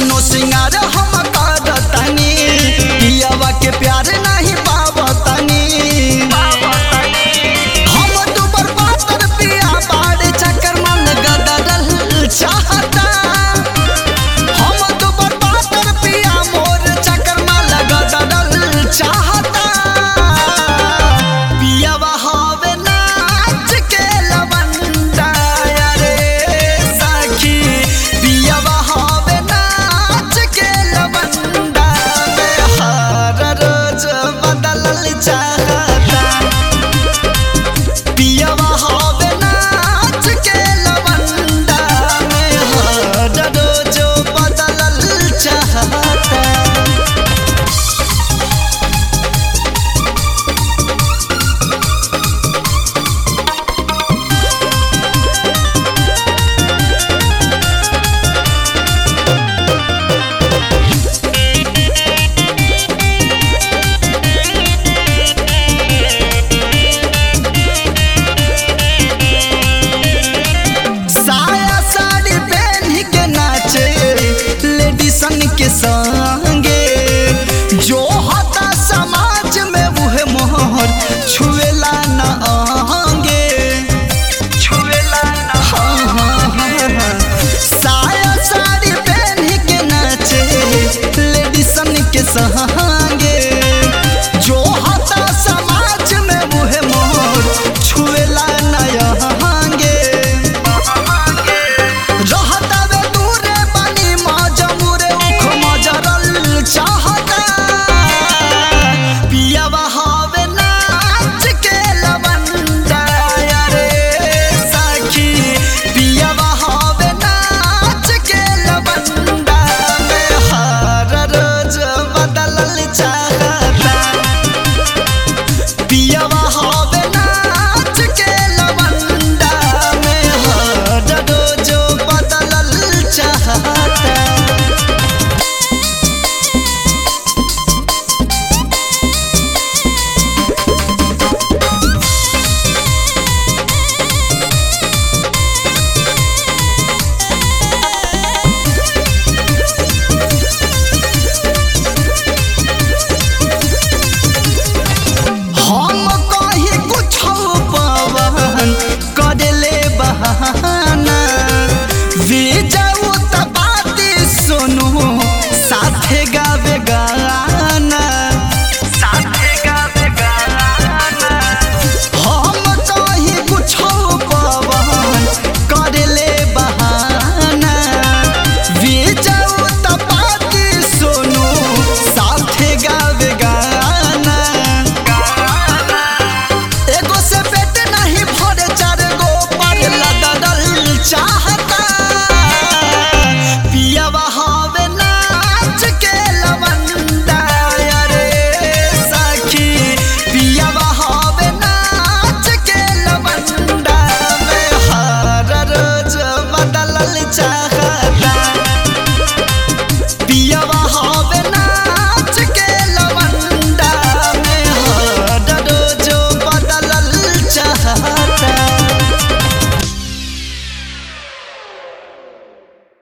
कतनो सिंगार हम करतनी पियावा के प्यार नहीं पावतनी हम दुबर पातर पिया बाड़ चक्कर मन गदरल चाहता हम दुबर पातर पिया मोर चक्कर मन गदरल चाहता पियावा हवे नाच के लवंडा रे सखी पियावा हवे नाच के लवंडा में हर रोज बदलल चाहता पियावा हवे नाच के लवंडा में हर रोज बदलल चाहता साया साड़ी पहन के नाचे लेडीसन के संगे जो होता समाज में वह मोहर छुएला न आंगे छुएला न हाँ, हाँ, हाँ, हाँ। साया साड़ी पहन के नाचे लेडीसन के संगे जो होता समाज में वह मोहर छुएला न आंगे रहतावे दूरे बनी मजमूरे उख मजरल चाहता पियावा हवे नाच के लवंडा रे सखी पियावा हवे नाच के लवंडा में हर रोज बदलल चाहता पियावा हवे नाच के लवंडा में हर रोज बदलल चाहता हम कहीं कुछ पवन कर ले बहाना वीजा